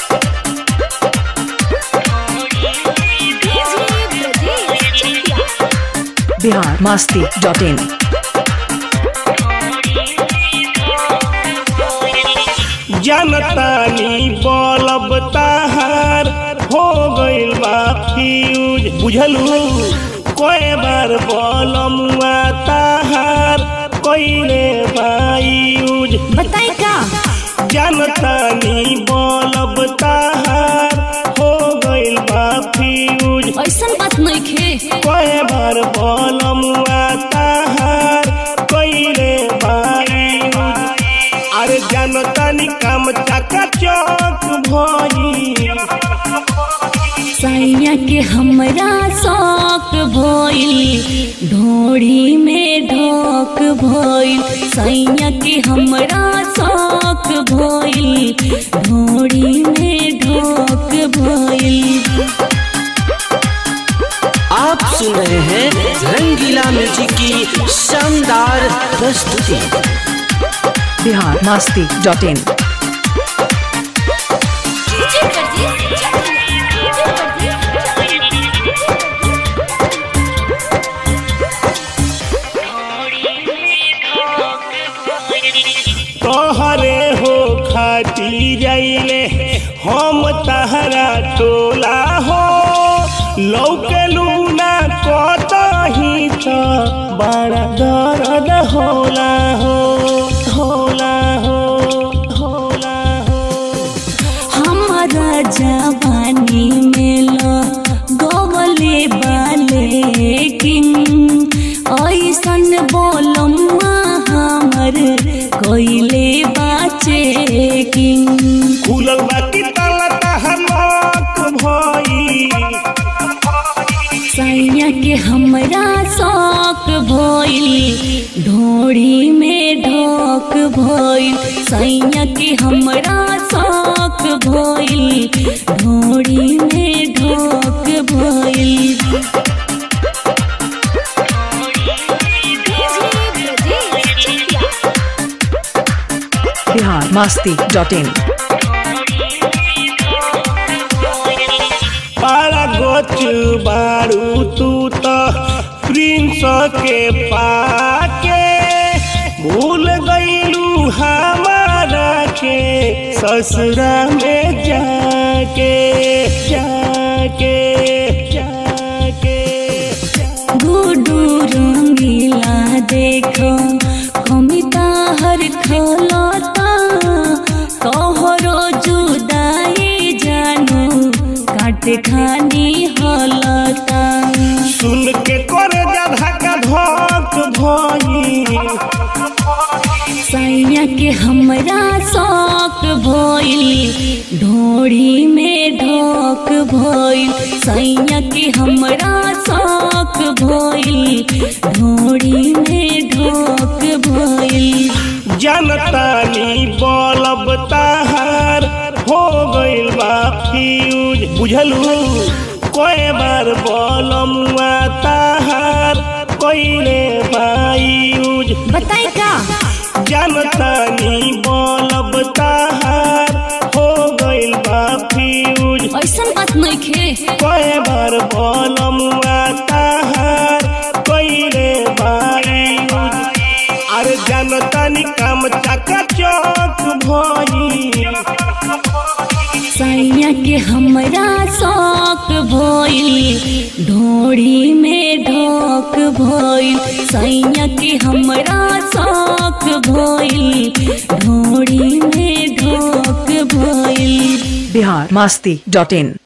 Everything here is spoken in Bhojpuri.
बिहार मस्ती डॉट इन जनतानी बलब ताहार हो गइल बा फ्यूज बुझलू कोई बार बलमुआ ताहार कइले बा यूज बताई का जनतानी बलब ताहार हो गइल बा फ्यूज ऐसन बात नहीं खे कोई बार बलमुआ ताहार कइले बा यूज अरे जनतानी काम चका चौक भई सैया के हमरा शौक भइल ढोड़ी में ढोक भइल सैया के हमरा शौक भइल ढोड़ी में ढोक भइल आप सुन रहे हैं रंगीला म्यूजिक की शानदार प्रस्तुति बिहार मस्ती डॉट इन तोहरे हो खाती जाइले हम तहरा टोला हो लौकलू ना कतही त बड़ा दर्द होला हो होला हो होला हो हमारा जवानी में लो गोवले बाले किंग ऐसन बोलम्मा हमर कोइले बाचे किंग खुलल बाकी ताला तहमक भई सैया के हमरा शौक भइल ढोड़ी में ढोक भइल सैया के हमरा शौक भइल ढोड़ी में ढोक भइल बिहार मस्ती डॉट इन पारा गोच बारू तू तो प्रिंस के पाके भूल गईलू हमारा के ससुरा में जाके जाके जाके गुडू रंगीला देखो कमिता हर खलता तोहरो जुदाई जानू काट खानी हलता सुन के करे जा धक्का धक भई सैया के हमरा शौक भइल ढोड़ी में ढोक भइल सैया के हमरा शौक भइल ढोड़ी में ढोक भइल जनतानी बलब ताहार हो गइल बा फ्यूज बुझलू कोई बार बलमुआ ताहार कइले बा यूज बताई का जनतानी बलब ताहार हो गइल बा फ्यूज ऐसन बात नहीं खे कोई बार बलमुआ ताहार कइले बा यूज अरे जनतानी काम चका चौक भई सैया के हमरा शौक भइल ढोड़ी में ढोक भइल सैया के हमरा शौक भइल ढोड़ी में ढोक भइल बिहार मस्ती डॉट इन